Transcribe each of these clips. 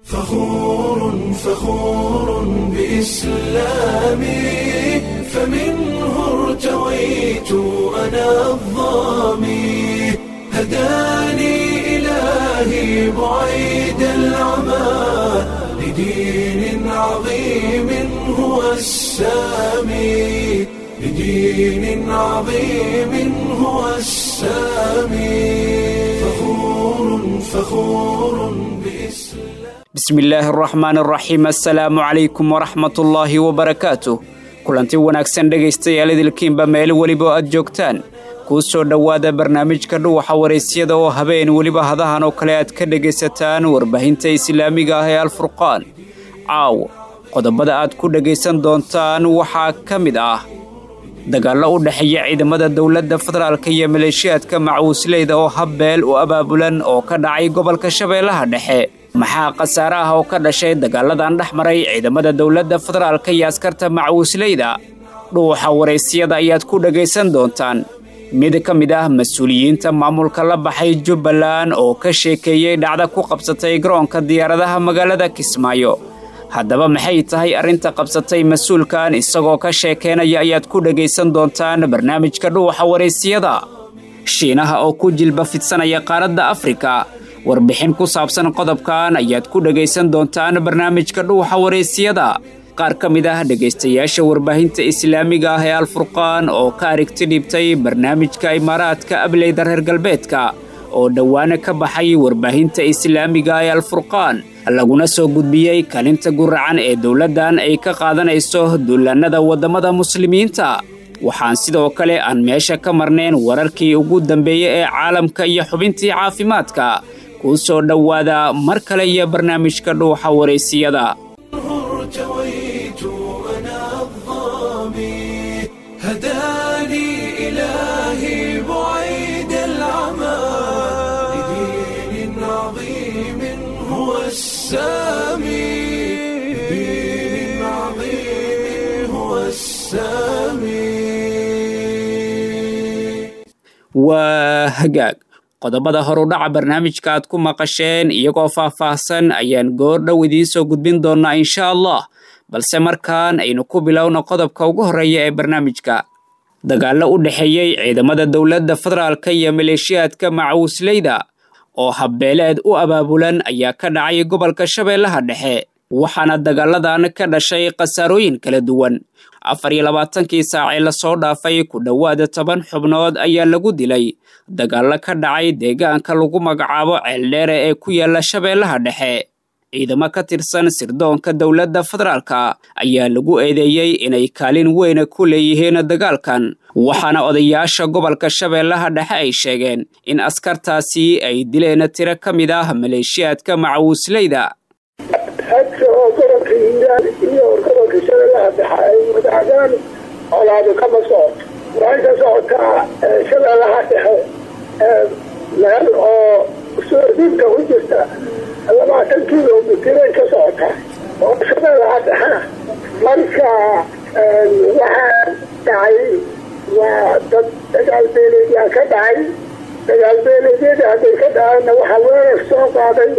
فخور فخور بإسلامي فمنه ارتويت أنا الظامي هداني إلهي بعيد العمى لدين عظيم هو السامي لدين عظيم هو السامي فخور فخور بإسلام bismi illaahi araxmaan araxiim assalaamu calaykum waraxmatullaahi wabarakaatuh kulanti wanaagsan dhegaystayaal idilkiinba meel weliba aad joogtaan kuu soo dhowaada barnaamijka dhuwaxa waraysyada oo habeen weliba hadahan oo kale aad ka dhegaysataan warbaahinta islaamiga ah ee alfurqaan caawo qodobada aad ku dhegaysan doontaan waxaa ka mid ah dagaallo u dhexeeya ciidamada dowladda federaalka iyo maleeshiyaadka macuusleyda oo habbeel u abaabulan oo ka dhacay gobolka shabeellaha dhexe maxaa khasaare ah oo ka dhashay dagaaladan dhex maray ciidamada dowladda federaalka iyo askarta macuusleyda dhuuxa waraysyada ayaad ku dhegaysan doontaan mid ka mid ah mas-uuliyiinta maamulka la baxay jubbaland oo ka sheekeeyey dhacda ku qabsatay garoonka diyaaradaha magaalada kismaayo haddaba maxay tahay arrinta qabsatay mas-uulkan isagoo ka sheekeynaya ayaad ku dhegaysan doontaan barnaamijka dhuuxa waraysiyada shiinaha oo ku jilba fidsanaya qaaradda afrika warbixin ku saabsan qodobkan ayaad ku dhegaysan doontaan barnaamijka dhuuxa waraysiyada qaar ka mid ah dhegaystayaasha warbaahinta islaamiga ah ee alfurqaan oo ka arigti dhibtay barnaamijka imaaraadka ableyda reer galbeedka oo dhowaana ka baxay warbaahinta islaamiga ee alfurqaan laguna soo gudbiyey kalinta guracan ee dowladdan ay ka qaadanayso duulaannada waddamada muslimiinta waxaan sidoo kale aan meesha ka marnayn wararkii ugu dambeeyey ee caalamka iyo xubintii caafimaadka kuu soo dhowaada mar kale iyo barnaamijka dhuuxa waraysiyada ارتويت أنا الظامي هداني إلهي بعيد العمى لدين عظيم هو السامي لدين عظيم هو السامي waa hagaag qodobada horudhaca barnaamijka aad ku maqasheen iyagoo faah-faahsan ayaan goor dhow idiin soo gudbin doonnaa insha allah balse markaan aynu ku bilowna qodobka ugu horreeya ee barnaamijka dagaallo u dhexeeyey ciidamada dowladda federaalka iyo maleeshiyaadka macuusleyda oo habbeeleed u abaabulan ayaa ka dhacay gobolka shabeellaha dhexe waxaana dagaaladan ka dhashay khasaarooyin kala duwan afar iyo labaatankii saacee lasoo dhaafay ku dhowaada toban xubnood ayaa lagu dilay dagaallo ka dhacay deegaanka lagu magacaabo ceeldheere ee ku yaala shabeellaha dhexe ciidamo ka tirsan sirdoonka dowladda federaalka ayaa lagu eedeeyey inay kaalin weyn ku leeyihiin dagaalkan waxaana odayaasha gobolka shabeellaha dhexe ay sheegeen in askartaasi ay dileen tiro ka mid ah maleeshiyaadka macawisleyda hadka oo gobolka hiiraan iyo gobolka shabeellaha dhexe ay wadaagaan colaado kama socoto waxay ka socotaa shabeellaha dhexe meel oo soodinka ku jirta labaatan kilomitray ka socotaa oo shabeellaha dhexena marka waxaa dhacay waa dad dagaal beeleedyaa ka dhacay dagaal beeleedyada hadday ka dhacayna waxaa weerar soo qaaday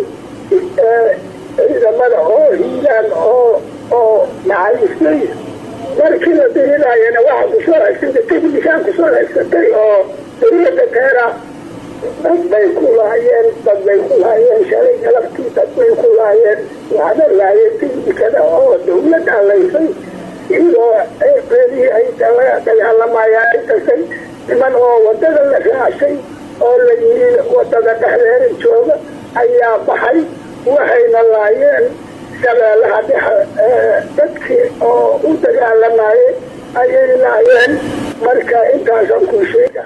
ciidamada oo hiiraan oo oo macayislay markii la dirinayana waxaa kusoo haysatay technikaan kusoo haysatay oo dawladda keena dad bay ku laayeen dad bay ku laayeen shalay galabtii dad bay ku laayeen waxna laayeen technikada oo dawladda laysay iyadoo beelihii ay dagaalamayaan intasay niman oo wadada la raacay oo la yiri wadada dhexdeeda jooga ayaa baxay waxayna laayeen shabeellaha dhexe dadkii oo u dagaalamayay ayay laayeen marka intaasaan ku sheega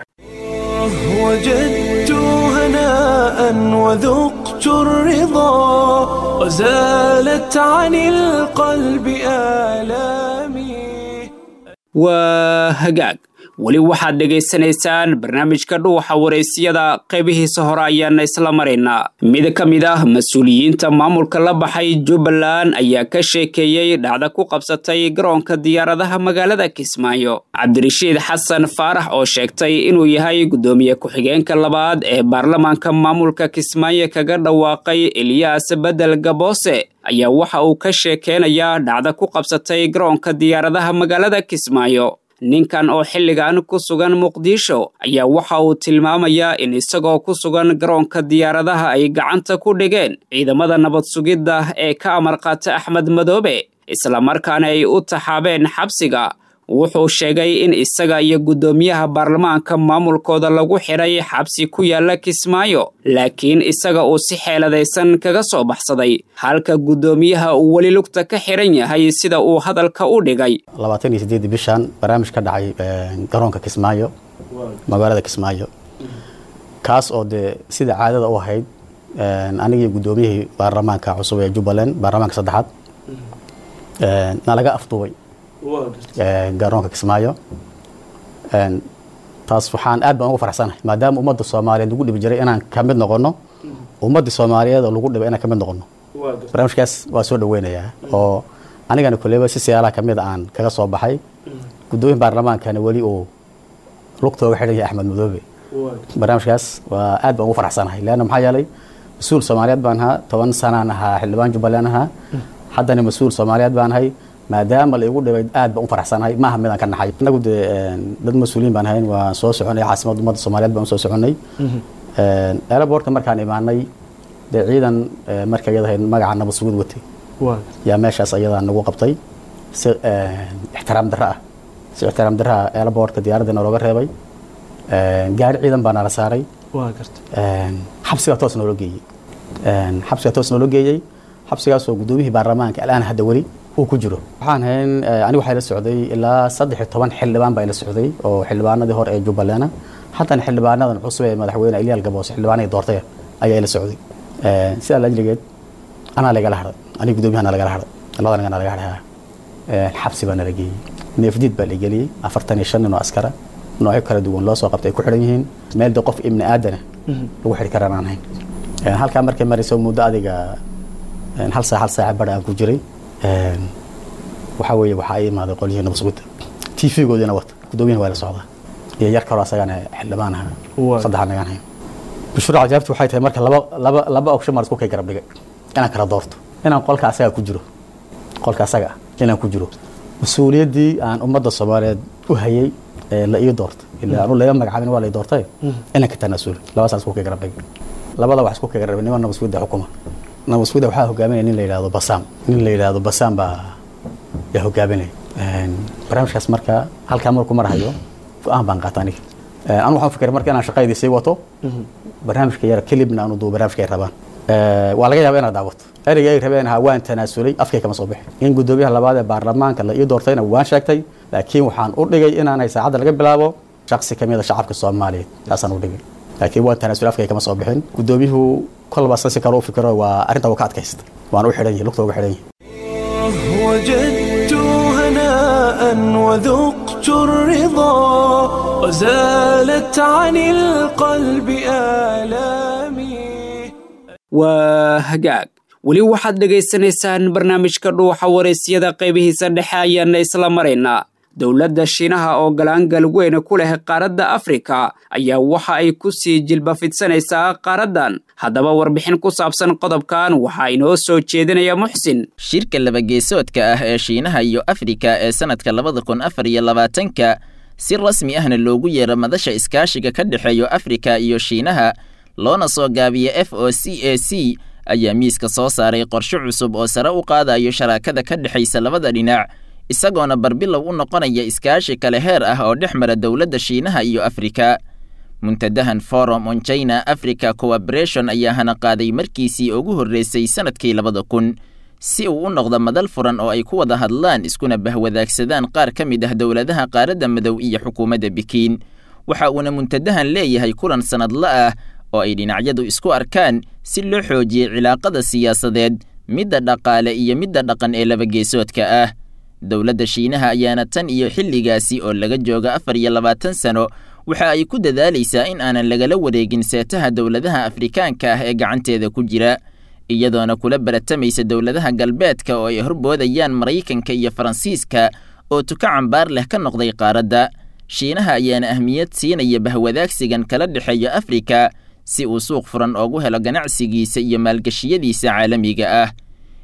وجدت هناء وذقت الرضا وزالت عن القلب آلامي waa hagaag weli waxaad dhegaysanaysaan barnaamijka dhuuxa waraysyada qaybihiisa hore ayaana isla maraynaa mid ka mid ah mas-uuliyiinta maamulka la baxay jubbaland ayaa ka sheekeeyey dhacda ku qabsatay garoonka diyaaradaha magaalada kismaayo cabdirashiid xasan faarax oo sheegtay inuu yahay guddoomiye ku-xigeenka labaad ee baarlamaanka maamulka kismaayo kaga dhawaaqay eliyas bedel gaboose ayaa waxa uu ka sheekeynayaa dhacda ku qabsatay garoonka diyaaradaha magaalada kismaayo ninkan oo xilligan ku sugan muqdisho ayaa waxa uu tilmaamayaa in isagoo ku sugan garoonka diyaaradaha ay gacanta ku dhigeen ciidamada nabad sugidda ee ka amar qaata axmed madoobe islamarkaana ay u taxaabeen xabsiga wuxuu sheegay in isaga iyo guddoomiyaha baarlamaanka maamulkooda lagu xidhay xabsi ku yaala kismaayo laakiin isaga uu si xeeladaysan kaga soo baxsaday halka guddoomiyaha uu weli lugta ka xidhan yahay sida uu hadalka u dhigay labaatan iyo sideedii bishan barnaamij ka dhacay garoonka kismaayo magaalada kismaayo kaas oo dee sida caadada u ahayd anigii guddoomiyihii baarlamaanka cusub ee jubbaland baarlamaanka saddexaad na laga afduubay garoonka kismaayo taas waxaan aad baan ugu faraxsanahay maadaama ummadda soomaaliyeed lagu dhibi jiray inaan ka mid noqono ummaddii soomaaliyeed oo lagu dhibay inaan ka mid noqono barnaamijkaas waa soo dhaweynayaa oo anigana koleyba si siyaalaha ka mid aan kaga soo baxay guddoomiya baarlamaankana weli uu lugtooga xidhan yahay axmed madoobe barnaamijkaas waa aad baan ugu faraxsanahay leanna maxaa yeelay mas-uul soomaaliyeed baan ahaa toban sanaan ahaa xildhibaan jubbaland ahaa haddana mas-uul soomaaliyeed baan ahay maadaama la igu dhibay aad baan u faraxsanahay maaha midaan ka naxay inagu dee dad mas-uuliyiin baan ahayn waan soo soconay caasimadda ummadda soomaaliyeed baan usoo soconay aerobortka markaan imaanay dee ciidan marka iyada ahayd magaca nabad sugid watay yaa meeshaas ayadaa nagu qabtay si ixtiraam darro ah si ixtiraam darro ah aerobortka diyaaradda nalooga reebay gaari ciidan baa nala saaray xabsigaa toos noola geeyey xabsigaa toos noola geeyey xabsigaasoo guddoomiyihii baarlamaanka alaan hadda weli uu ku jiro waxaan hayn anigu waxaa la socday ilaa saddex iyo toban xildhibaan baa ila socday oo xildhibaanadii hore ee jubbaland haddana xildhibaanadan cusub ee madaxweyne ilyaal gaboos xildhibaanadii doortay ayaa ila socday sidaa laajligeed anaa lagala hadhay aniga guddoomiyaha nalagala hadhay labada naga nalaga hadhay xabsi baa nala geeyey neefdiid baa la geliyey afartan iyo shan nin oo askara noocyo kala duwan loo soo qabtay ay ku xidhan yihiin meel de qof ibni aadana lagu xidhi karaan aan hayn halkaa markay marayso muddo adiga hal saac hal saaca badha aan ku jiray waxaa weeye waxaa ii imaaday qolyihii nabasugudda t v-goodina wata guddoomiyahana waa la socdaa iyo yar kaloo asagana xildhibaan aha saddexa nagaan hayn bushura cajaabti waxay tahay marka laba laba laba ogshan maan isku kay garab dhigay inaan kala doorto inaan qolka asaga ku jiro qolka asaga ah inaan ku jiro mas-uuliyaddii aan ummadda soomaaliyeed u hayay la ii doorta ilaa anu laga magacaabin waa la ii doortay inaan ka tanaasulo labadaas isku kay garab dhigay labada wax isku kay garab dhigay niman nabasugudda xukuma nabasugudda waxaa hogaaminaya nin la yidhahdo basaam nin la yidhahdo basaam baa yaa hogaaminaya barnaamijkaas marka halkaa marku marhayo go-aan baan qaata aniga anu waxaan fikiray marka inaan shaqaydii sii wato barnaamijka yara kelibna aanu duubo barnaamijka ay rabaan waa laga yaaba inaad daawato ereyga ay rabeen ahaa waan tanaasulay afkay kama soo bixin in guddoomiyaha labaad ee baarlamaanka la ii doortayna waan sheegtay laakiin waxaan u dhigay inaanay saacadda laga bilaabo shaksi kamid a shacabka soomaaliyeed taasaan u dhigay laakiin waan tanaasulay afkay kama soo bixin guddoomiyuhu kolba si kale u fikiro waa arrinta uu ka adkaysta waan u xidhan yahay lugta uga xidhan yahay وجدت هناء وذقت الرضا وزالت عن القلب آلامي waa hagaag weli waxaad dhegaysanaysaan barnaamijka dhuuxa waraysyada qaybihiisa dhexe ayaana isla maraynaa dowladda shiinaha oo galaangal weyn ku leh qaaradda afrika ayaa waxa ay ku sii jilba fidsanaysaa qaaraddan haddaba warbixin ku saabsan qodobkan waxaa inoo soo jeedinaya muxsin shirka labageesoodka ah ee shiinaha iyo afrika ee sannadka labada kun afar iyo labaatanka si rasmi ahna loogu yeero madasha iskaashiga ka dhexeeyo afrika iyo shiinaha loona soo gaabiya f o c a c ayaa miiska soo saaray qorshe cusub oo sare u qaadayo sharaakada ka dhexaysa labada dhinac isagoona barbilow u noqonaya iskaashi kale heer ah oo dhex mara dowladda shiinaha iyo afrika muntadahan forum on china africa cooperation ayaa hana qaaday markiisii ugu horreysay sannadkii labada kun si uu u noqdo madal furan oo ay ku wada hadlaan iskuna bahwadaagsadaan qaar ka mid ah dowladaha qaaradda madow iyo xukuumadda bikiin waxa uuna muntadahan leeyahay kulan sannadla ah oo ay dhinacyadu isku arkaan si loo xoojiyey cilaaqada siyaasadeed midda dhaqaale iyo midda dhaqan ee labageesoodka ah dowladda shiinaha ayaana tan iyo xilligaasi oo laga jooga afar iyo labaatan sano waxa ay ku dadaalaysaa in aanan lagala wareegin seetaha dowladaha afrikaanka ah ee gacanteeda ku jira iyadoona kula baratamaysa dowladaha galbeedka oo ay horboodayaan maraykanka iyo faransiiska oo tuka cambaar leh ka noqday qaaradda shiinaha ayaana ahmiyad siinaya bahwadaagsigan kala dhexeeya afrika si uu suuq furan oogu helo ganacsigiisa iyo maalgashiyadiisa caalamiga ah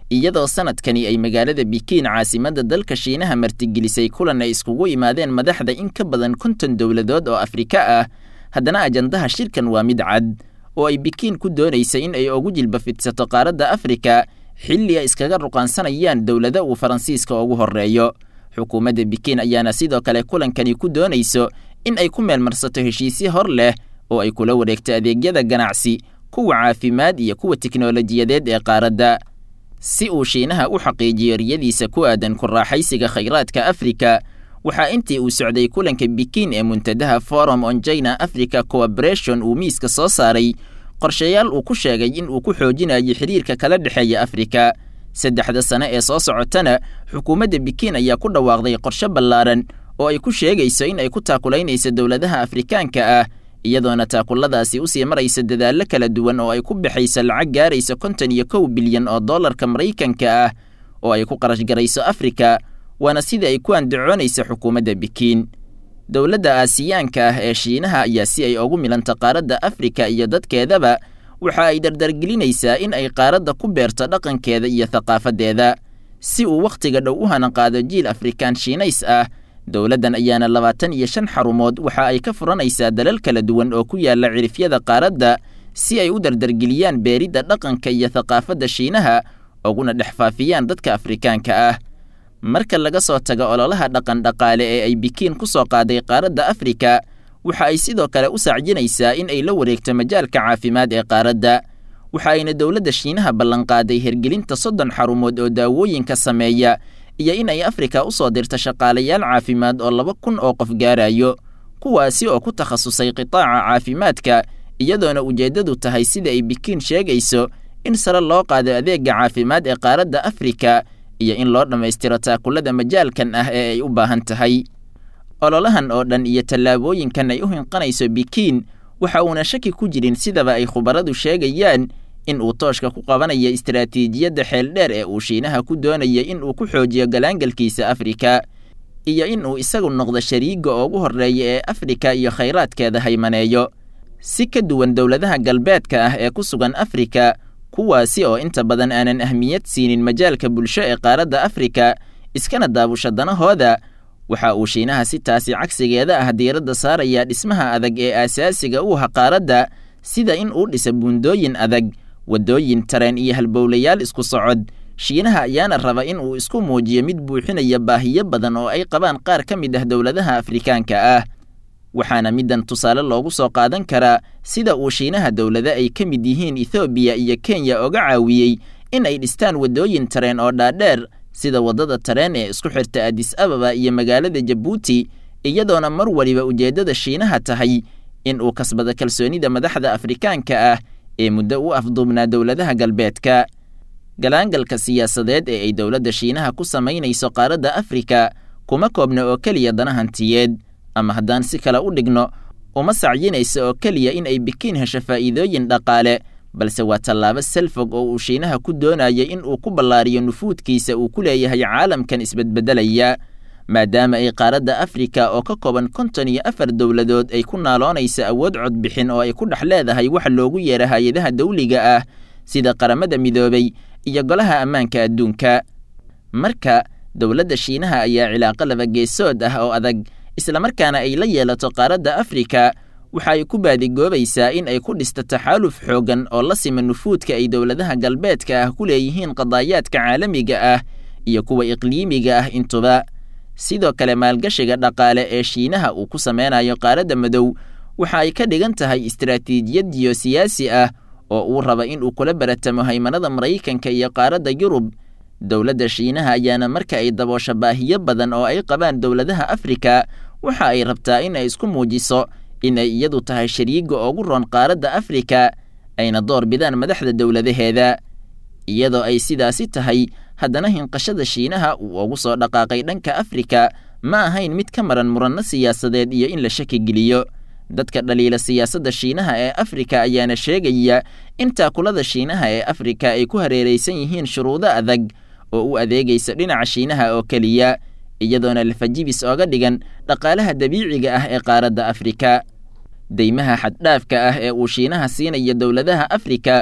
iyadoo sanadkani ay magaalada bikiin caasimadda dalka shiinaha martigelisay kulan ay iskugu yimaadeen madaxda in ka badan konton dowladood oo afrika ah haddana ajandaha shirkan waa mid cad oo ay bikiin ku doonaysa in ay ugu jilba fidsato qaaradda afrika xilli ay iskaga ruqaansanayaan dowlado uu faransiiska ugu horreeyo xukuumadda bikiin ayaana sidoo kale kulankani ku doonayso in ay ku meelmarsato heshiisyo hor leh oo ay kula wareegto adeegyada ganacsi kuwa caafimaad iyo kuwa tiknolojiyadeed ee qaaradda si uu shiinaha u xaqiijiyo riyadiisa ku aadan ku raaxaysiga khayraadka afrika waxaa intii uu socday kulanka bikiin ee muntadaha forum on china africa cooperation uu miiska soo saaray qorshayaal uu ku sheegay in uu ku xoojinayo xiriirka kala dhexeeya afrika saddexda sane ee soo socotana xukuumadda bikiin ayaa ku dhawaaqday qorshe ballaaran oo ay ku sheegayso in ay ku taakulaynayso dowladaha afrikaanka ah iyadoona taakulladaasi usii maraysa dadaallo kala duwan oo ay ku baxayso lacag gaaraysa konton iyo kow bilyan oo dollarka maraykanka ah oo ay ku qarash garayso afrika waana sida ay ku andacoonaysa xukuumadda bikiin dowladda aasiyaanka ah ee shiinaha ayaa si ay ugu milanta qaaradda afrika iyo dadkeedaba waxa ay dardargelinaysaa in ay qaaradda ku beerto dhaqankeeda iyo thaqaafadeeda si uu wakhtiga dhow u hanaqaado jiil afrikaan shiinays ah dowladdan ayaana labaatan iyo shan xarumood waxa ay ka furanaysaa dalal kala duwan oo ku yaala cirifyada qaaradda si ay u dardargeliyaan beeridda dhaqanka iyo thaqaafadda shiinaha uguna dhex faafiyaan dadka afrikaanka ah marka laga soo tago ololaha dhaqan dhaqaale ee ay bikiin ku soo qaaday qaaradda afrika waxa ay sidoo kale u saacjinaysaa in ay la wareegto majaalka caafimaad ee qaaradda waxa ayna dowladda shiinaha ballanqaaday hergelinta soddon xarumood oo daawooyinka sameeya iyo in ay afrika u soo dirto shaqaalayaal caafimaad oo laba kun oo qof gaarayo kuwaasi oo ku takhasusay qitaaca caafimaadka iyadoona ujeeddadu tahay sida ay bikiin sheegayso in sare loo qaado adeegga caafimaad ee qaaradda afrika iyo in loo dhammaystiro taakullada majaalkan ah ee ay u baahan tahay ololahan oo dhan iyo tallaabooyinkan ay u hinqanayso bikiin waxa uuna shaki ku jirin sidaba ay khubaradu sheegayaan in uu tooshka ku qabanayo istaraatiijiyadda xeeldheer ee uu shiinaha ku doonaya in uu ku xoojiyo galaangalkiisa afrika iyo in uu isagu noqdo shariigga ugu horreeya ee afrika iyo khayraadkeeda haymaneeyo si ka duwan dowladaha galbeedka ah ee ku sugan afrika kuwaasi oo inta badan aanan ahmiyad siinin majaalka bulsho ee qaaradda afrika iskana daabusha danahooda waxa uu shiinaha si taasi cagsigeeda ah diiradda saarayaa dhismaha adag ee aasaasiga u aha qaaradda sida in uu dhisa buundooyin adag waddooyin tareen iyo halbowlayaal isku socod shiinaha ayaana raba in uu isku muujiyo mid buuxinaya baahiyo badan oo ay qabaan qaar ka mid ah dowladaha afrikaanka ah waxaana middan tusaale loogu soo qaadan karaa sida uu shiinaha dowlado ay ka mid yihiin ethoobiya iyo kenya oga caawiyey in ay dhistaan waddooyin tareen oo dhaadheer sida waddada tareen ee isku xirta adis ababa iyo magaalada jabuuti iyadoona mar waliba ujeeddada shiinaha tahay in uu kasbado kalsoonida madaxda afrikaanka ah ee muddo u afduubnaa dowladaha galbeedka galaangalka siyaasadeed ee ay dowladda shiinaha ku samaynayso qaaradda afrika kuma koobna oo keliya dana hantiyeed ama haddaan si kale u dhigno uma sacyinaysa oo keliya in ay bikiin hesho faa'iidooyin dhaqaale balse waa tallaabo salfog oo uu shiinaha ku doonaya in uu ku ballaariyo nufuudkiisa uu ku leeyahay caalamkan isbedbeddelaya maadaama ay qaaradda afrika oo ka kooban konton iyo afar dowladood ay ku naaloonaysa awood codbixin oo ay ku dhex leedahay wax loogu yeera hay-adaha dawliga ah sida qaramada midoobay iyo golaha ammaanka adduunka marka dowladda shiinaha ayaa cilaaqo laba geesood ah oo adag islamarkaana ay la yeelato qaaradda afrika waxa ay ku baadigoobaysaa in ay ku dhisto taxaaluf xooggan oo la sima nufuudka ay dowladaha galbeedka ah ku leeyihiin qadaayaadka caalamiga ah iyo kuwa iqliimiga ah intuba sidoo kale maalgashiga dhaqaale ee shiinaha uu ku sameynayo qaaradda madow waxa ay ka dhigan tahay istaraatiijiyad jiyosiyaasi ah oo uu raba in uu kula baratamo haymanada maraykanka iyo qaaradda yurub dowladda shiinaha ayaana marka ay daboosho baahiyo badan oo ay qabaan dowladaha afrika waxa ay rabtaa in ay isku muujiso in ay iyadu tahay shariigga ugu roon qaaradda afrika ayna door bidaan madaxda dowladaheeda iyadoo ay sidaasi tahay haddana hinqashada shiinaha uu ugu soo dhaqaaqay dhanka afrika ma ahayn mid ka maran muranno siyaasadeed iyo in la shaki geliyo dadka dhaliila siyaasadda shiinaha ee afrika ayaana sheegaya in taakulada shiinaha ee afrika ay ku hareeraysan yihiin shuruudo adag oo u adeegaysa dhinaca shiinaha oo keliya iyadoona lafajibis ooga dhigan dhaqaalaha dabiiciga ah ee qaaradda afrika deymaha xaddhaafka ah ee uu shiinaha siinayo dowladaha afrika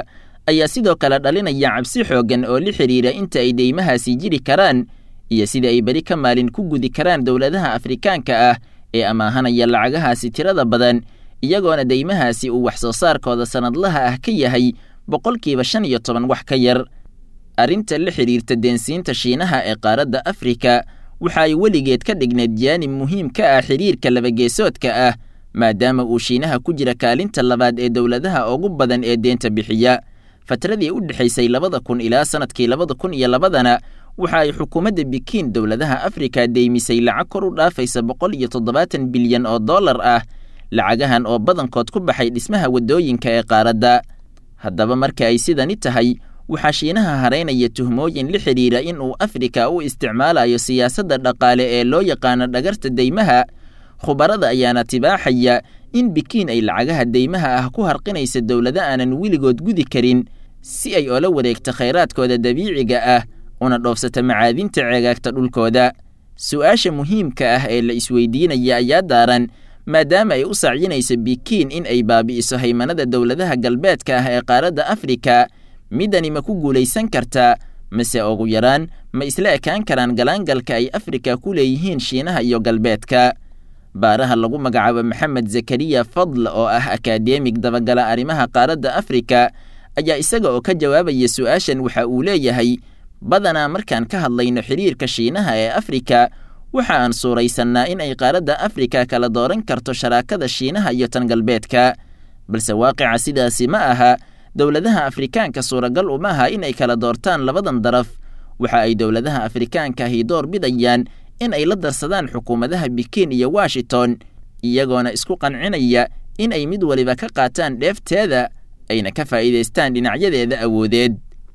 ayaa sidoo kale dhalinaya cabsi xooggan oo la xidhiira inta ay deymahaasi jiri karaan iyo sida ay beri ka maalin ku gudi karaan dowladaha afrikaanka ah ee amaahanaya lacagahaasi tirada badan iyagoona deymahaasi uu wax soo saarkooda sannadlaha ah ka yahay boqolkiiba shan iyo toban wax ka yar arrinta la xidhiirta deensiinta shiinaha ee qaaradda afrika waxa ay weligeed ka dhigneed jaanib muhiim ka ah xidhiirka labageesoodka ah maadaama uu shiinaha ku jira kaalinta labaad ee dowladaha ugu badan ee deenta bixiya fatradii u dhexaysay labada kun ilaa sannadkii labada kun iyo labadana waxa ay xukuumadda bikiin dowladaha afrika deymisay lacag kor u dhaafaysa boqol iyo toddobaatan bilyan oo dollar ah lacagahan oo badankood ku baxay dhismaha waddooyinka ee qaaradda haddaba marka ay sidani tahay waxaa shiinaha haraynaya tuhmooyin la xidhiira in uu afrika u isticmaalayo siyaasadda dhaqaale ee loo yaqaano dhagarta deymaha khubarada ayaana tibaaxaya in bikiin ay lacagaha deymaha ah ku harqinaysa dowlado aanan weligood gudi karin si ay oola wareegto khayraadkooda dabiiciga ah una dhoofsata macaadinta ceegaagta dhulkooda su-aasha muhiimka ah ee la isweydiinaya ayaa daaran maadaama ay u sacyinayso bikiin in ay baabi'iso haymanada dowladaha galbeedka ah ee qaaradda afrika midani ma ku guulaysan kartaa mase ugu yaraan ma isla ekaan karaan galaangalka ay afrika ku leeyihiin shiinaha iyo galbeedka baaraha lagu magacaabo maxamed zakariya fadl oo ah akadeemig dabagala arrimaha qaaradda afrika ayaa isaga oo ka jawaabaya su-aashan waxa uu leeyahay badanaa markaan ka hadlayno xidhiirka shiinaha ee afrika waxa aan suuraysannaa in ay qaaradda afrika kala dooran karto sharaakada shiinaha iyo tan galbeedka balse waaqica sidaasi ma aha dowladaha afrikaanka suuragal uma aha in ay kala doortaan labadan daraf waxa ay dowladaha afrikaanka ahi door bidayaan in ay la darsadaan xukuumadaha bikiin iyo washington iyagoona isku qancinaya in ay mid waliba ka qaataan dheefteeda ayna ka faa'iidaystaan dhinacyadeeda awoodeed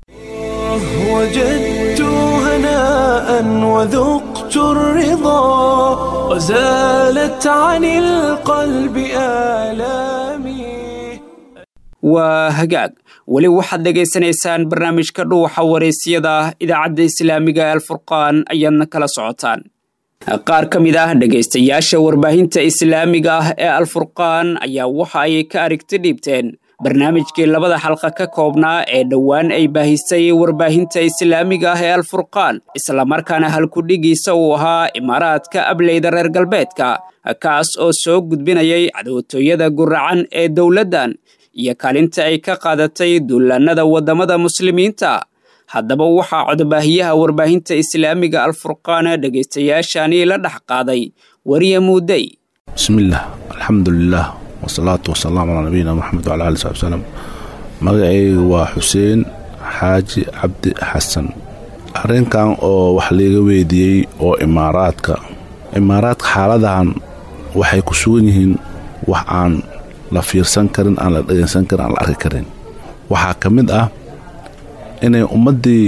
وجدت هناء وذقت الرضا وزالت عن القلب آلامي waa hagaag weli waxaad dhegaysanaysaan barnaamijka dhuuxa waraysyada idaacadda islaamiga ee alfurqaan ayaadna kala socotaan qaar ka mid ah dhegaystayaasha warbaahinta islaamiga ah ee alfurqaan ayaa waxa ay ka arigti dhiibteen barnaamijkii labada xalqa ka koobnaa ee dhowaan ay baahisay warbaahinta islaamiga ah ee alfurqaan islamarkaana halkudhigiisa uu ahaa imaaraadka ableyda reer galbeedka kaas oo soo gudbinayay cadowtooyada guracan ee dowladdan iyo kaalinta ay ka qaadatay duulaannada waddamada muslimiinta haddaba waxaa codbaahiyaha warbaahinta islaamiga alfurqaan dhegaystayaashani la dhex qaaday wariye muudey bismillaah alxamdulilaah wasalaatu wasalaamu calaa nabiyina moxamed wala ali sabi wsalam magacayga waa xuseen xaaji cabdi xasan arrinkan oo wax liiga weydiiyey oo imaaraadka imaaraadka xaaladahan waxay ku sugan yihiin wax aan la fiirsan karin aan la dhegaysan karin aan la arki karin waxaa ka mid ah inay ummaddii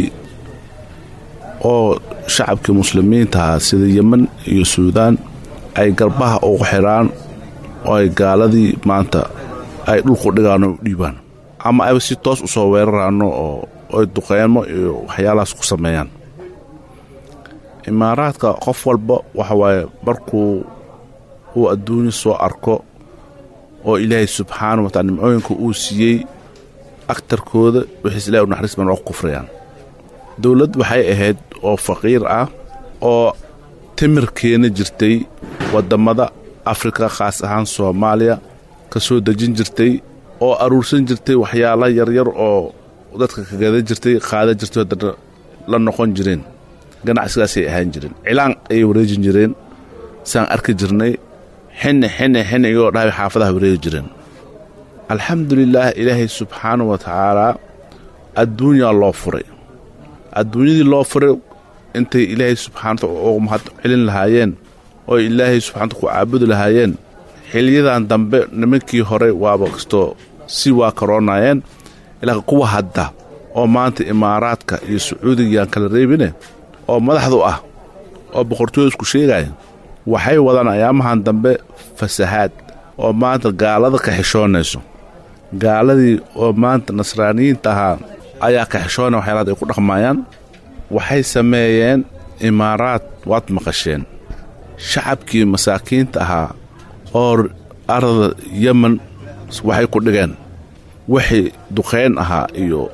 oo shacabkii muslimiintahaa sida yemen iyo suudaan ay garbaha ugu xidhaan oo ay gaaladii maanta ay dhulku dhigaano u dhiibaan ama ayba si toos u soo weeraraano oo ay duqeymo iyo waxyaalahaas ku sameeyaan imaaraadka qof walba waxa waaye markuu uu adduunya soo arko oo ilaahay subxaana wa taala nimcooyinka uu siiyey agtarkooda wixiis ilahay u naxariis baan oo ku kufrayaan dowladd waxay ahayd oo faqiir ah oo timir keena jirtay waddammada afrika khaas ahaan soomaaliya ka soo dejin jirtay oo aruursan jirtay waxyaala yaryar oo dadka ka gadan jirtay qaadan jirtay haddana la noqon jireen ganacsigaasay ahaan jireen cilaan ayay wareejin jireen saan arki jirnay xinni xinni xinni iyagoo dhahay xaafadaha wareegi jireen alxamdulilaah ilaahay subxaana wa tacaalaa adduunyaa loo furay adduunyadii loo furay intay ilaahay subxaanata ugu mahad celin lahaayeen oo ilaahay subxaanata ku caabudi lahaayeen xiliyadan dambe nimankii hore waaba kastoo si waa karoonaayeen ilaa kuwa hadda oo maanta imaaraadka iyo sacuudigayaan kala reebine oo madaxdu ah oo boqortooyda isku sheegaya waxay wadaan ayaamahan dambe fasahaad oo maanta gaalada ka xishoonayso gaaladii oo maanta nasraaniyiinta ahaa ayaa ka xishoonaya waxyaalaad ay ku dhaqmaayaan waxay sameeyeen imaaraad waad maqasheen shacabkii masaakiinta ahaa oo arda yemen waxay ku dhigeen wixii duqayn ahaa iyo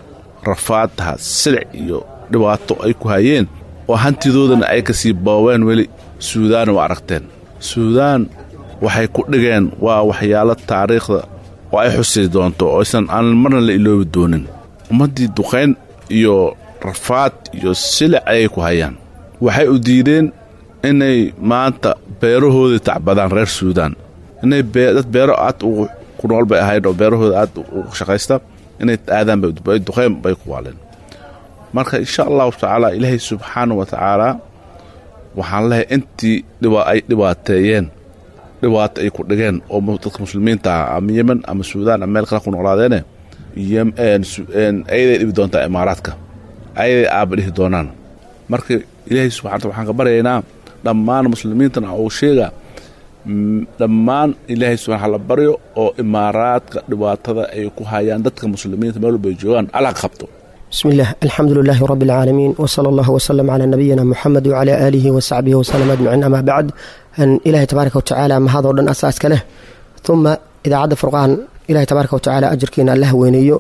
rafaadtaha silic iyo dhibaato ay ku hayeen oo hantidoodana ay ka sii booween weli suudaan waa aragteen suudaan waxay ku dhigeen waa waxyaalo taariikhda oo ay xusi doonto oo aysan aan marna la iloobi doonin ummaddii duqayn iyo rafaad iyo silic ayay ku hayaan waxay u diideen inay maanta beerahoodii tacbadaan reer suudaan inay dad beero aad ugu ku nool bay ahayd oo beerahooda aad ugu shaqaysta inay aadaan bay duqayn bay ku waaleen marka insha allahu tacaala ilaahay subxaana wa tacaala waxaan lehay intii ay dhibaateeyeen dhibaato ay ku dhigeen oo dadka muslimiinta ah ama yemen ama suudaan ama meel kale ku noolaadeene ayaday dhibi doontaa imaaraadka ayaday aaba dhihi doonaan marka ilaahay subxana waxaan ka baryaynaa dhammaan muslimiintana uu sheega dhammaan ilaahay subxana hala baryo oo imaaraadka dhibaatada ay ku hayaan dadka muslimiinta meel walba ay joogaan allah ka qabto بسم الله الحمد لله رب العالمين وصلى الله وسلم على نبينا محمد وعلى آله وصحبه وسلم أجمعين أما بعد أن إلهي تبارك وتعالى ما هذا ودن أساس كله ثم إذا عد فرقان إلهي تبارك وتعالى أجركينا الله وينيو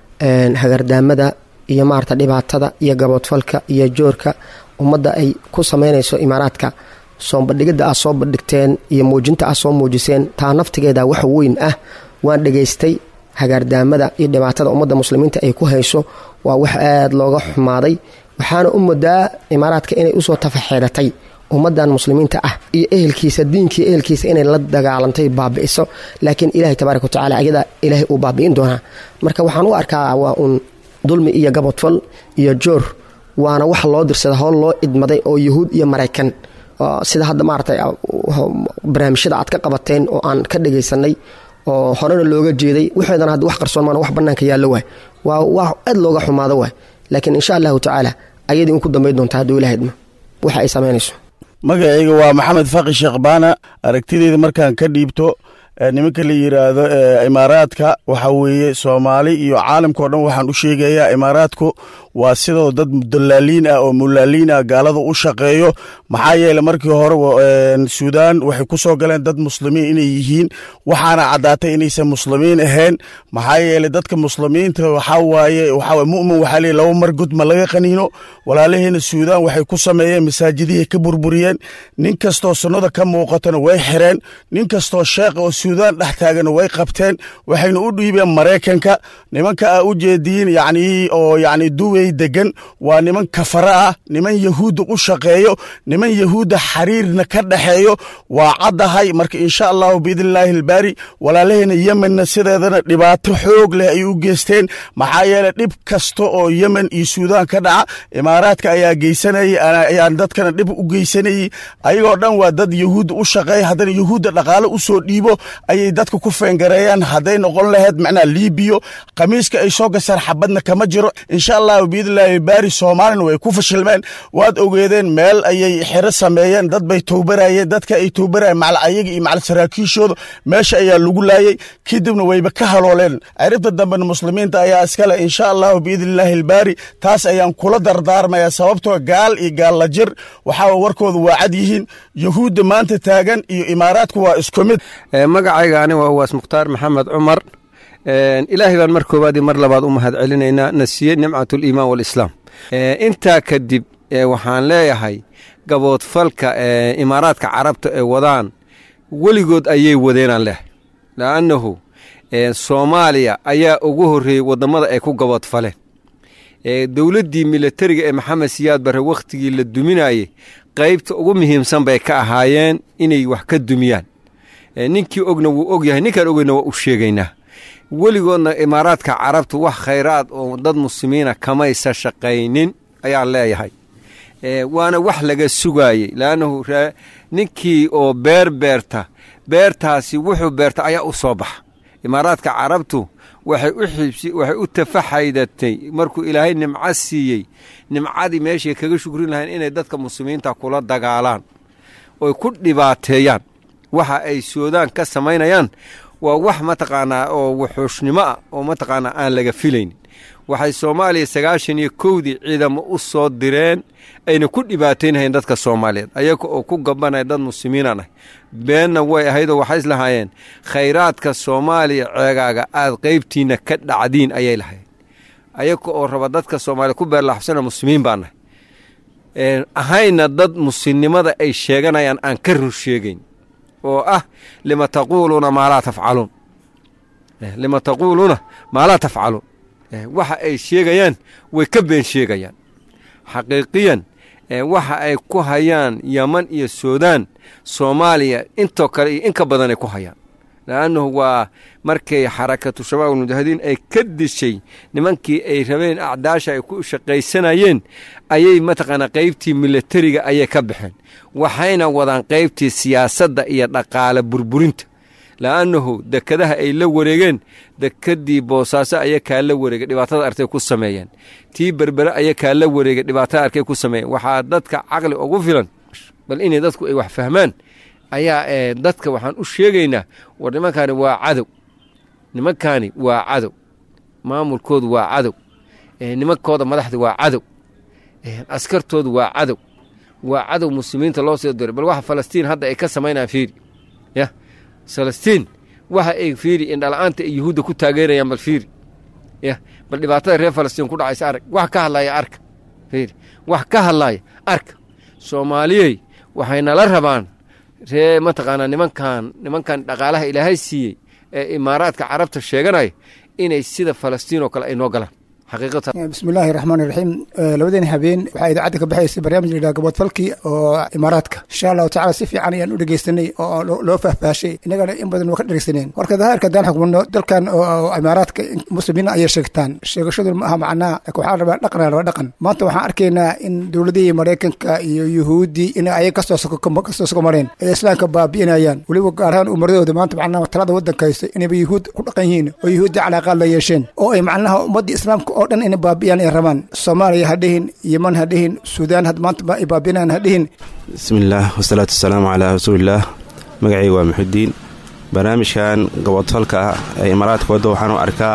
أن هجر دامدا iyo maarta dhibaatada iyo gaboodfalka iyo joorka ummadda ay ku samaynayso imaaraadka soo bandhigidda aad soo bandhigteen iyo muujinta aad soo muujiseen taa naftigeeda wax weyn ah waan dhegaystay hagaardaamada iyo dhibaatada ummadda muslimiinta ay ku hayso waa wax aada looga xumaaday waxaana u mudaa imaaraadka inay usoo tafaxeedatay ummadan muslimiinta ah iyo ehelkiisa diinkii ehelkiisa inay la dagaalantay baabi'iso laakiin ilaahay tabaaraka watacaala ayada ilaahay uu baabi'in doonaa marka waxaan u arkaa waa uun dulmi iyo gabodfal iyo joor waana wax loo dirsada howl loo idmaday oo yuhuud iyo maraykan sida hadda maaragtay barnaamijyada aad ka qabateen oo aan ka dhagaysanay oo horena looga jeeday waxeedana hadda wax qarsoon maana wax bannaanka yaallo waay waa wax aad looga xumaado waay laakiin insha allahu tacaala ayadii un ku dambayn doonta hadduu ilaahadma waxa ay samaynayso magacayga waa maxamed faqi sheekh baana aragtideyda markaan ka dhiibto nimanka la yiraahdo imaaraadka waxa weeye soomaali iyo caalamka o dhan waxaan u sheegayaa imaaraadku waa sidoo dad dalaaliin ah oo mulaaliin ah gaalada u shaqeeyo maxaa yeele markii hore suudaan waxay ku soo galeen dad muslimiin inay yihiin waxaana caddaatay inaysan muslimiin ahayn maxaa yeele dadka muslimiinta waxaa waaye waxaa mu'min waxaa leeyahy laba mar gud ma laga qaniino walaalaheena suudaan waxay ku sameeyeen masaajidihii ka burburiyeen nin kastoo sunnada ka muuqatana way xireen nin kastoo sheekha oo suudaan dhex taagana way qabteen waxayna u dhiibeen maraykanka nimanka aa u jeediin yacni oo yacni duwey degan waa niman kafara ah niman yahuudda u shaqeeyo niman yahuudda xariirna ka dhexeeyo waa caddahay marka insha allahu biidnillaahi albaari walaalaheena yemenna sideedana dhibaato xoog leh ay u geysteen maxaa yeele dhib kasta oo yemen iyo suudaan ka dhaca imaaraadka ayaa geysanayay ayaan dadkana dhib u geysanayey ayagoo dhan waa dad yahuudda u shaqeeya haddana yahuudda dhaqaale u soo dhiibo ayay dadka ku feengareeyaan hadday noqon lahayd macnaa liibiyo khamiiska ay soo gasaan xabadna kama jiro insha allahu biidnillaahi baari soomaalina way ku fashilmeen waad ogeedeen meel ayay xero sameeyeen dad bay towbarayeen dadka ay towbarayeen macal ayaga iyo macal saraakiishooda meesha ayaa lagu laayey kadibna wayba ka halooleen ciribta dambena muslimiinta ayaa iskale insha allahu biidnillaahi albaari taas ayaan kula dardaarmayaa sababtoo gaal iyo gaalla jir waxaa warkooda waa cad yihiin yahuudda maanta taagan iyo imaaraadku waa isku mid magacayga ani waa uwaas mukhtaar maxamed cumar ilaahay baan mar koowaad iyo mar labaad u mahad celinaynaa na siiyey nimcat aliimaan waalislaam intaa kadib waxaan leeyahay gaboodfalka imaaraadka carabta ee wadaan weligood ayay wadeenaan leehay la'annahu soomaaliya ayaa ugu horreeyey wadammada ay ku gaboodfaleen dowladdii milatariga ee maxamed siyaad barre wakhtigii la duminayey qaybta ugu muhiimsan bay ka ahaayeen inay wax ka dumiyaan ninkii ogna wuu og yahay ninkaan ogeyna waa u sheegaynaa weligoodna imaaraadka carabtu wax khayraad oo dad muslimiina kamaysa shaqaynin ayaan leeyahay waana wax laga sugaayey laannahu ninkii oo beer beerta beertaasi wuxuu beerta ayaa u soo baxa imaaraadka carabtu waxay u xibsi waxay u tafaxaydatay markuu ilaahay nimco siiyey nimcadii meeshay kaga shukrin lahayn inay dadka muslimiinta kula dagaalaan oy ku dhibaateeyaan waxa ay suudaan ka samaynayaan waa wax mataqaanaa oo wuxuushnimo ah oo mataqaanaa aan laga filaynin waxay soomaaliya sagaashan iyo kowdii ciidamo u soo direen ayna ku dhibaataynahayeen dadka soomaaliyeed ayaga oo ku gabanaya dad muslimiinaan ah beenna way ahaydoo waxay islahaayeen khayraadka soomaaliya ceegaaga aad qaybtiinna ka dhacdiin ayay lahayd ayaga oo raba dadka soomaaliya ku beerlaxabsana muslimiin baa nahay ahayna dad muslimnimada ay sheeganayaan aan ka run sheegayn oo ah lima taquuluuna maa laa tafcaluun lima taquuluuna maa laa tafcaluun waxa ay sheegayaan way ka been sheegayaan xaqiiqiyan waxa ay ku hayaan yaman iyo suudaan soomaaliya intoo kale iyo in ka badan ay ku hayaan le'annahu waa markay xarakatu shabaab almujaahidiin ay ka dishay nimankii ay rabeen acdaasha ay ku shaqaysanayeen ayay mataqaanaa qaybtii milatariga ayay ka baxeen waxayna wadaan qaybtii siyaasadda iyo dhaqaale burburinta la'annahu dekadaha ay la wareegeen dekedii boosaaso aya kaa la wareegay dhibaatada arkay ku sameeyeen tii berbere aya kaa la wareegay dhibaatada arkay ku sameeyeen waxaa dadka caqli ugu filan bal inay dadku ay wax fahmaan ayaa dadka waxaan u sheegaynaa war nimankaani waa cadow nimankaani waa cadow maamulkoodu waa cadow nimankooda madaxda waa cadow askartoodu waa cadow waa cadow muslimiinta loo soo diray bal waxa falastiin hadda ay ka samaynayaan fiiri ya falastiin waxa ay fiiri indhala-aanta ay yuhuudda ku taageerayaan bal fiiri ya bal dhibaatada reer falastiin ku dhacaysa arag wax ka hadlaaya arka fiiri wax ka hadlaaya arka soomaaliyey waxay nala rabaan ree mataqaanaa nimankan nimankan dhaqaalaha ilaahay siiyey ee imaaraadka carabta sheeganaya inay sida falastiin oo kale ay noo galaan bismillaahi raxmaan iraxiim labadeeni habeen waxaa idaacadda ka baxaysay barnaamij layidhaha gaboodfalkii oo imaaraadka insha allahu tacala si fiican ayaan u dhegeystanay oo loo fahfaashay innagana in badan waa ka dhegeysaneen warka dahaarka haddaan xukmano dalkan oo imaaraadka muslimiina ayay sheegtaan sheegashadu ma aha macnaa waxaa rabaa dhaqan rabaa dhaqan maanta waxaan arkaynaa in dowladihii maraykanka iyo yuhuuddii in ay kasoo kasoo sokomareen ay islaamka baabi'inayaan weliba gaar ahaan umaradooda maanta macnaha talada waddanka haysta inayba yuhuud ku dhaqan yihiin oo yuhuudda calaaqaad la yeesheen oo ay macnaha ummaddii islaamka oo dhan inay baabi'iyaan ay rabaan soomaaliya ha dhihin yeman ha dhihin suudaan had maanta ay baabi'inayaan ha dhihin bismillaah wasalaatu wasalaamu calaa rasuulillaah magacayga waa muxudiin barnaamijkan gobodfalka ah ee imaaraadka wadda waxaan u arkaa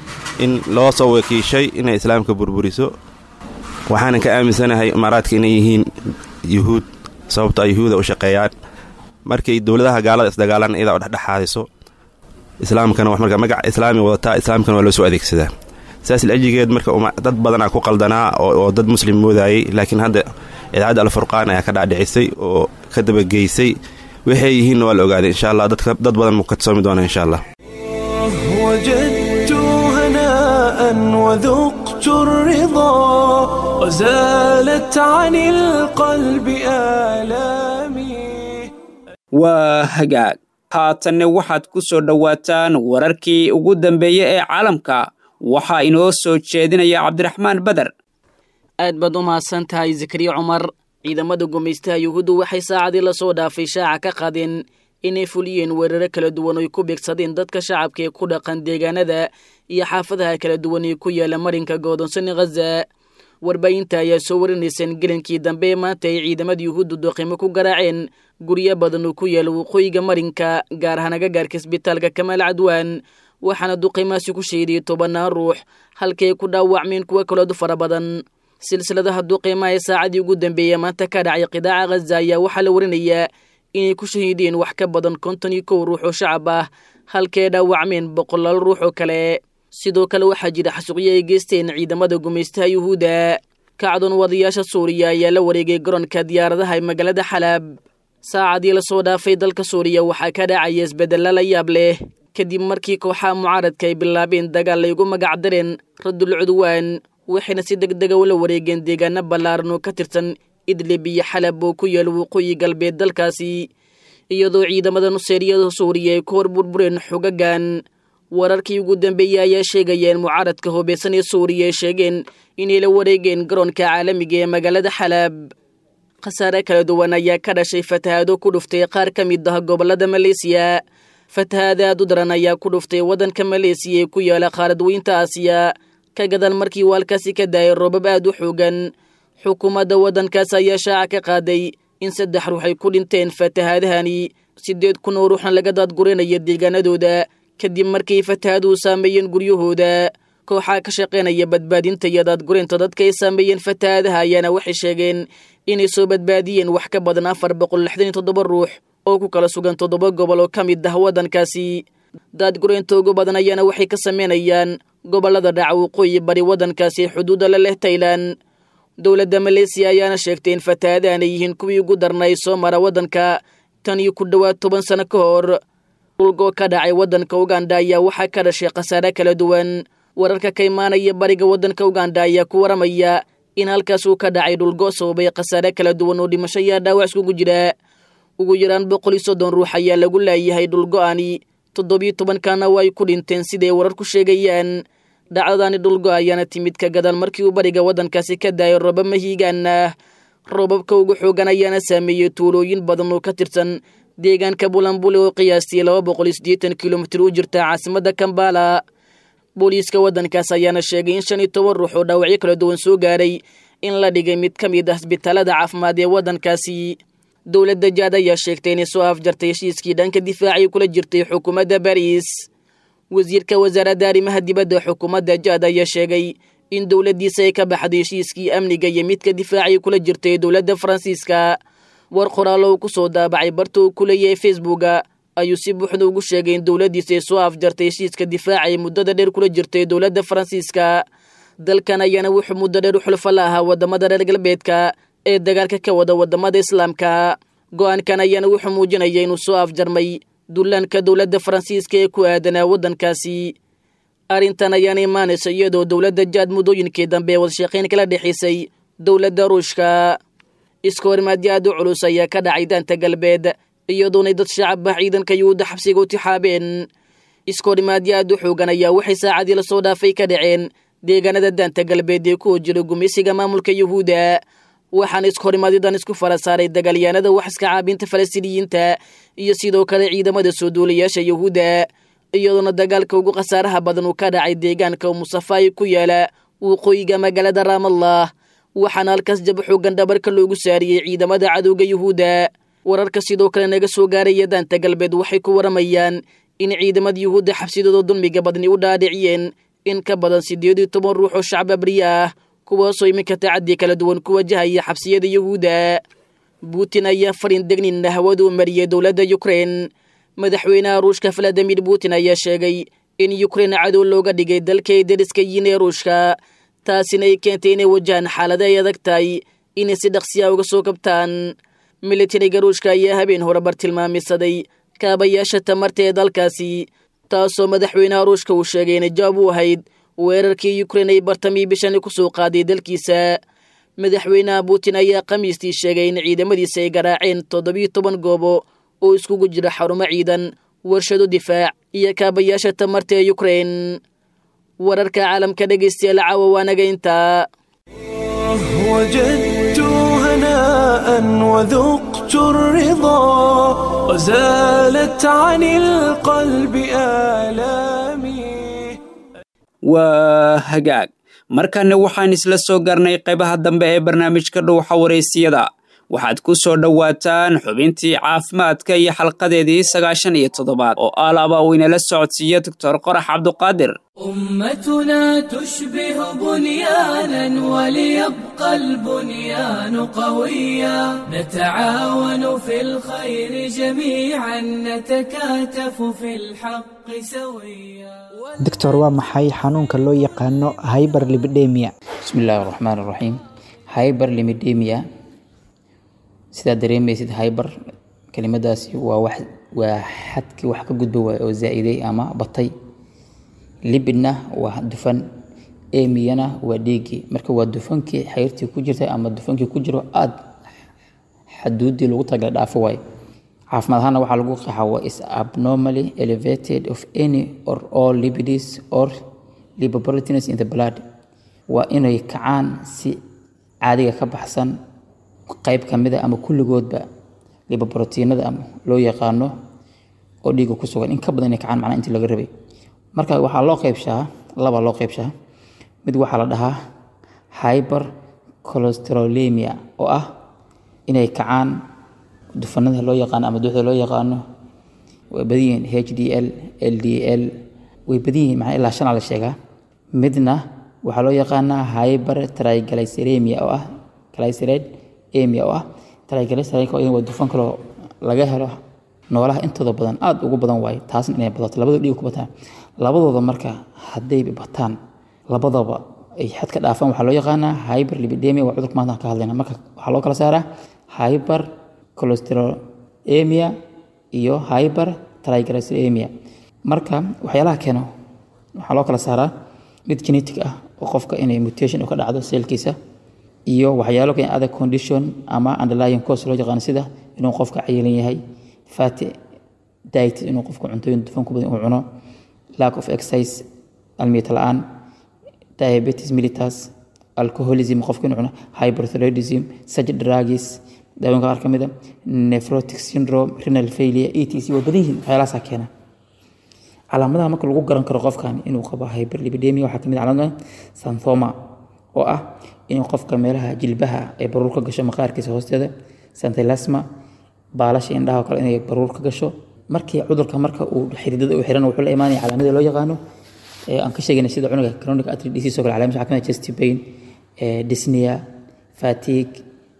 in loo soo wakiishay inay islaamka burburiso waxaanan ka aaminsanahay imaaraadka inay yihiin yuhuud sababto ay yuhuuda u shaqeeyaan markay dowladaha gaalada isdagaalaan iyadaa u dhexdhexaadiso islaamkana marka magaca islaami wadataa islaamkana waa loo soo adeegsadaa saas lajigeed marka dad badanaa ku qaldanaa oo dad muslim moodayay laakiin hadda idaacadda alfurqaan ayaa ka dhaadhicisay oo ka dabageysay waxay yihiinna waa la ogaaday insha allah dad badan mu kadsoomi doona insha allah وجدت هناء وذقت الرضا وزالت عن القلب آلامي waa hagaag haatanne waxaad ku soo dhowaataan wararkii ugu dambeeyey ee caalamka waxaa inoo soo jeedinaya cabdiraxmaan beder aad baad u mahadsan tahay zakariya cumar ciidamada gumaystaha yuhuuddu waxay saacadii lasoo dhaafay shaaca ka qaadeen inay fuliyeen weeraro kala duwan oy ku beegsadeen dadka shacabka ee ku dhaqan deegaanada iyo xaafadaha kala duwan ee ku yaala marinka goodonsan khaza warbaahinta ayaa soo warinayseen gelinkii dambe ee maanta ay ciidamada yuhuuddu doqimo ku garaaceen guryo badan oo ku yaala waqooyiga marinka gaar ahaan agagaarka isbitaalka kamaal cadwaan waxaana duqimaasi ku sheediyey tobannaan ruux halkii ay ku dhaawacmeen kuwo kalood fara badan silsiladaha duqiimaha ee saacadii ugu dambeeyey maanta ka dhacay qidaaca khaza ayaa waxaa la warinayaa inay ku shahiideen wax ka badan konton iyo kow ruux oo shacab ah halkii ay dhaawacmeen boqolaal ruux oo kale sidoo kale waxaa jira xasuuqyo ay geysteen ciidamada gumaystaha yuhuudda kacdoon wadayaasha suuriya ayaa la wareegay garoonka diyaaradaha ee magaalada xalaab saacadii lasoo dhaafay dalka suuriya waxaa ka dhacaya isbeddella la yaab leh kadib markii kooxaha mucaaradka ay bilaabeen dagaal ay ugu magacdareen raddul cudwaan waxayna si deg dega ula wareegeen deegaano ballaaran oo ka tirsan idlib iyo xalab oo ku yaala waqooyi galbeed dalkaasi iyadoo ciidamada nuseeriyada suuriya ay ku hor burbureen xogagan wararkii ugu dambeeyey ayaa sheegaya in mucaaradka hubeysan ee suuriya ay sheegeen inay la wareegeen garoonka caalamiga ee magaalada xalaab khasaare kala duwan ayaa ka dhashay fatahaado ku dhuftay qaar ka mid ah gobollada maleesiya fatahaada aad u daran ayaa ku dhuftay waddanka maleesiya ee ku yaala qaaradweynta aasiya ka gadal markii uu halkaasi ka daayay roobab aad u xoogan xukuumadda waddankaas ayaa shaaca ka qaaday in saddex ruux ay ku dhinteen fatahaadahani siddeed kun oo ruuxna laga daadgurinaya deegaanadooda kadib markay fatahaaduhu saameeyeen guryahooda kooxaa ka shaqaynaya badbaadinta iyo daadgurinta dadka ay saameeyeen fatahaadaha ayaana waxay sheegeen inay soo badbaadiyeen wax ka badan afar boqol lixdan iyo toddoba ruux oo ku kala sugan toddoba gobol oo ka mid ah waddankaasi daadgureynta ugu badan ayaana waxay ka sameynayaan gobollada dhaca waqooyi bari waddankaasi xuduudda la leh tailan dowladda maleesiya ayaana sheegtay in fatahaadahan ay yihiin kuwii ugu darnay soo mara waddanka tan iyo ku dhowaad toban sano ka hor dhulgoo ka dhacay waddanka uganda ayaa waxaa ka dhashay khasaare kala duwan wararka ka imaanaya bariga waddanka uganda ayaa ku waramaya in halkaas uu ka dhacay dhulgo sababay khasaare kala duwan oo dhimasho ayaa dhaawac iskugu jira ugu yaraan boqol iyo soddon ruux ayaa lagu laayahay dhulgo-ani toddobiyo tobankana waa ay ku dhinteen siday warar ku sheegayaan dhacdadaani dhulgo ayaana timid ka gadaan markii uu bariga waddankaasi ka daayo roobab mahiigaan ah roobabka ugu xoogan ayaana saameeyey tuulooyin badan oo ka tirsan deegaanka bulambule oo qiyaastii laba boqol iyo siddeetan kilomitir u jirta caasimadda kambala booliiska waddankaas ayaana sheegay in shan iyo toban ruux oo dhaawacyo kala duwan soo gaaray in la dhigay mid ka mid ah isbitaalada caafimaad ee waddankaasi dowladda jaad ayaa sheegtay inay soo afjartay heshiiskii dhanka difaacii kula jirtay xukuumadda bariis wasiirka wasaaradda arrimaha dibadda xukuumadda jaad ayaa sheegay in dowladdiisa ay ka baxday heshiiskii amniga iyo midka difaacii kula jirtay dowladda faransiiska war qoraallo uu ku soo daabacay barta uu ku leeyahay facebooka ayuu si buuxda ugu sheegay in dowladdiisa ay soo afjartay heshiiska difaaca ee muddada dheer kula jirtay dowladda faransiiska dalkan ayaana wuxuu muddo dheer u xulfo la ahaa waddamada reer galbeedka ee dagaalka ka wada waddamada islaamka go-aankan ayaana wuxuu muujinaya inuu soo afjarmay dullaanka dowladda faransiiska ee ku aadanaa waddankaasi arrintan ayaana imaanaysa iyadoo dowladda jaad muddooyinkii dambe ee wadashaqayn kala dhexaysay dowladda ruushka iska horimaadyo aad u culus ayaa ka dhacay daanta galbeed iyadoonay dad shacab ah ciidanka yuhuudda xabsiga u tixaabeen iska horimaadyo aad u xoogan ayaa waxay saacadii lasoo dhaafay ka dhaceen deegaanada daanta galbeed ee ku hojira gumeysiga maamulka yuhuudda waxaana iskahorimaadyadan isku fala saaray dagaalyaanada wax iska caabinta falastiiniyiinta iyo sidoo kale ciidamada soo duulayaasha yuhuudda iyadoona dagaalka ugu khasaaraha badan uu ka dhacay deegaanka musafaayi ku yaala waqooyiga magaalada raamallah waxaana halkaas jab xoogan dhabarka loogu saariyey ciidamada cadowga yuhuudda wararka sidoo kale naga soo gaaraya daanta galbeed waxay ku waramayaan in ciidamada yuhuudda xabsidooda dulmiga badni u dhaadhiciyeen in ka badan siddeed iyo toban ruux oo shacab abriye ah kuwaasoo iminka tacaddi kala duwan ku wajahaya xabsiyada yuhuudda putin ayaa farin degninna hawada u mariyey dowladda yukrein madaxweynaha ruushka valadimir putin ayaa sheegay in yukrein cadow looga dhigay dalkay deriska yiin ee ruushka taasina ay keentay inay wajahaan xaalada ay adag tahay inay si dhaqsiya uga soo kabtaan militariga ruushka ayaa habeen hore bartilmaamisaday kaabayaasha tamarta ee dalkaasi taasoo madaxweynaha ruushka uu sheegay inay jawaab u ahayd weerarkii yukrein ay bartamii bishani ku soo qaaday dalkiisa madaxweynaha putin ayaa khamiistii sheegay in ciidamadiisa ay garaaceen toddobiyo toban goobo oo iskugu jira xarumo ciidan warshado difaac iyo kaabayaasha tamarta ee yukrein wararka caalamka dhegaystayaal caawa waanaga intaa وجدت هناء وذقت الرضا وزالت عن القلب آلامي waa hagaag markanna waxaan isla soo garnay qaybaha dambe ee barnaamijka dhuuxa wareysiyada waxaad ku soo dhowaataan xubintii caafimaadka iyo xalqadeedii sagaashan iyo toddobaad oo alaaba uu inala socodsiiyo doctor qorax cabduqaadir أمتنا تشبه بنيانا وليبقى البنيان قويا نتعاون في الخير جميعا نتكاتف في الحق سويا doctor waa maxay xanuunka loo yaqaano hyberlipidemia bismillaahi raxmaan raxiim hyberlimidemia sidaa dareemaysid hyber kelimadaasi waa wax waa xadkii wax ka gudba waay oo zaa-iday ama batay libidna waa dufan emiyana waa dhiigii marka waa dufankii xayrtii ku jirtay ama dufankii ku jiro aada xaduudii lagu tagala dhaafo waayo caafimaad ahaana waxaa lagu qaxa waa is abnormally elevated of any or all lipids or lipoproteins in the blood waa inay kacaan si caadiga ka baxsan qayb ka mid a ama kulligoodba lipoproteinada ama loo yaqaano oo dhiiga ku sugan in ka badan inay kacaan macnaha intii laga rabay marka waxaa loo qaybshaa laba loo qaybshaa mid waxaa la dhahaa hyper cholesterolemia oo ah inay kacaan dufanada loo yaqaano ama duxda loo yaqaano way badan yihiin h d l l d l way badan yihiin macnaa ilaa shanaa la sheegaa midna waxaa loo yaqaanaa hyper triglyceremia oo ah glyceride emia oo ah triglyceride waa dufan kaloo laga helo noolaha intooda badan aada ugu badan waaye taasna inay badato labadoo dhiig ku bataan labadooda marka hadday bataan labadaba ay xad ka dhaafaan waxaa loo yaqaanaa hyper lipidemia waa cudurka maanta aan ka hadlayna marka waxaa loo kala saaraa hyper cholesterolemia iyo hyper triglyceridemia marka waxyaalaha keeno waxaa loo kala saaraa mid genetic ah oo qofka inay mutation ka dhacdo seelkiisa iyo waxyaalo keen other condition ama underlying cause loo yaqaano sida inuu qofka cayilan yahay fatty diet inuu qofka cuntooyin dufan ku badan uu cuno lack of exercise almiyata la-aan diabetes mellitus alcoholism qofka inuu cuno hyperthyroidism such drugs daawooyinka qaar ka mid a nephrotic syndrome renal failure etc waa badan yihiin waxyaalahaasaa keena calaamadaha marka lagu garan karo qofkan inuu qabo hyperlipidemia waxaa kamid calaamada santhoma oo ah inuu qofka meelaha jilbaha ay baruur ka gasho maqaarkiisa hoosteeda santilasma baalasha indhaha oo kale inay baruur ka gasho markii cudurka marka uu xididada u xiran wuxuu la imaanaya calaamada loo yaqaano aan ka sheegayna sida cunuga chronic artery disease oo kale calaamad waxaa kamid chest pain dyspnea fatigue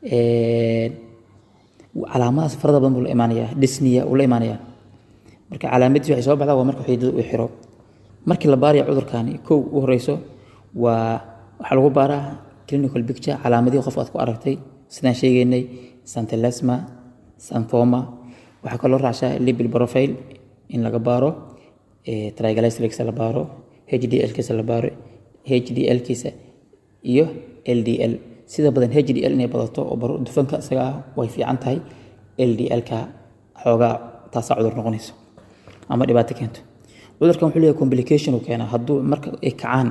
calaamadahaas farada badan buu la imaanaya dyspnea uu la imaanaya marka calaamadiis waxay soo baxdaa waa marka xididada uu xiro markii la baaraya cudurkani kow u horeyso waa waxaa lagu baaraa clinical picture calaamadihii qof aad ku aragtay sidaan sheegaynay santilasma santhoma waxaa kaloo raacsaa libil profile in laga baaro triglycerides la baaro hdl-kiisa la baaro hdl-kiisa iyo ldl sida badan hdl inay badato oo dufanka isaga ah way fiican tahay ldl-ka xoogaa taasaa cudur noqonayso ama dhibaato keento cudurkan wuxuu leeyahay complication uu keenaa hadduu marka ay kacaan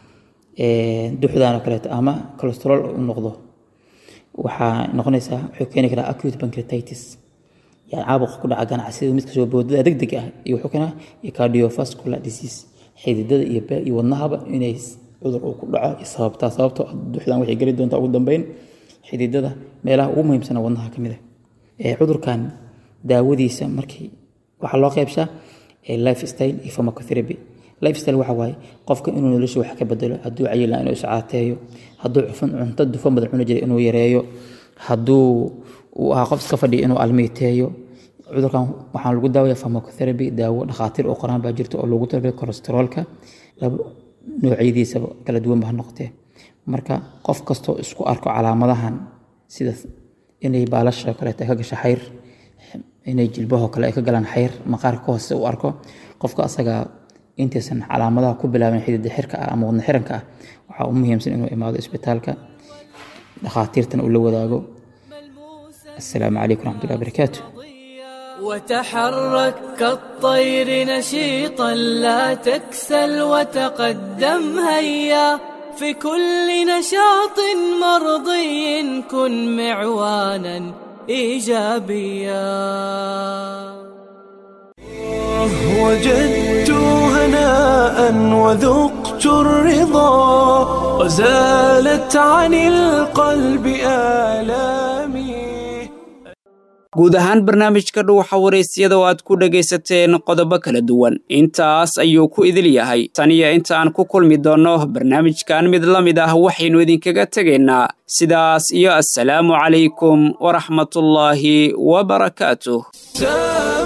duxdan oo kaleeto ama cholesterol u noqdo waxaa noqonaysaa wuxuu keeni karaa acute pancreatitis yani caabuqa ku dhaca ganacsida midka soo boodada degdeg ah iyo wuxuu keenaa iyo cardiovascular disease xididada iyo iyo wadnahaba inay cudur uu ku dhaco sababtaa sababtoo duxdan waxay geli doontaa ugu dambeyn xididada meelaha ugu muhiimsana wadnaha ka mid ah cudurkan daawadiisa markii waxaa loo qeybshaa lifestyle iyo pharmacotherapy lifestyle waxa waaye qofka inuu nolosha wax ka bedelo hadduu cayila inuu iscaateeyo hadduu cufan cunto dufan badan cuni jiray inuu yareeyo hadduu uu ahaa qof iska fadhiya inuu almiiteeyo cudurkan waxaan lagu daawaya pharmacotherapy daawo dhakhaatiir oo qoraan baa jirta oo loogu talagalay kolesteroolka noocyadiisaba kala duwan ba ha noqotee marka qof kastoo isku arko calaamadahan sida inay baalasha kaleeto ay ka gasho xayr inay jilbahoo kale ay ka galaan xayr maqaarka ka hoose u arko qofka asaga intaysan calaamadaha ku bilaabin xidida xirka ah ama wadna xiranka ah waxaa u muhiimsan inuu imaado isbitaalka dhakhaatiirtana uu la wadaago السلام عليكم ورحمة الله وبركاته وتحرك كالطير نشيطا لا تكسل وتقدم هيا في كل نشاط مرضي كن معوانا ايجابيا وجدت هناء وذقت الرضا وزالت عن القلب آلامي guud ahaan barnaamijka dhuuxa waraysyada oo aad ku dhegaysateen qodobo kala duwan intaas ayuu ku idil yahay tan iyo inta aan ku kulmi doonno barnaamijkan mid la mid ah waxaynu idinkaga tegaynaa sidaas iyo assalaamu calaykum waraxmatullaahi wabarakaatuh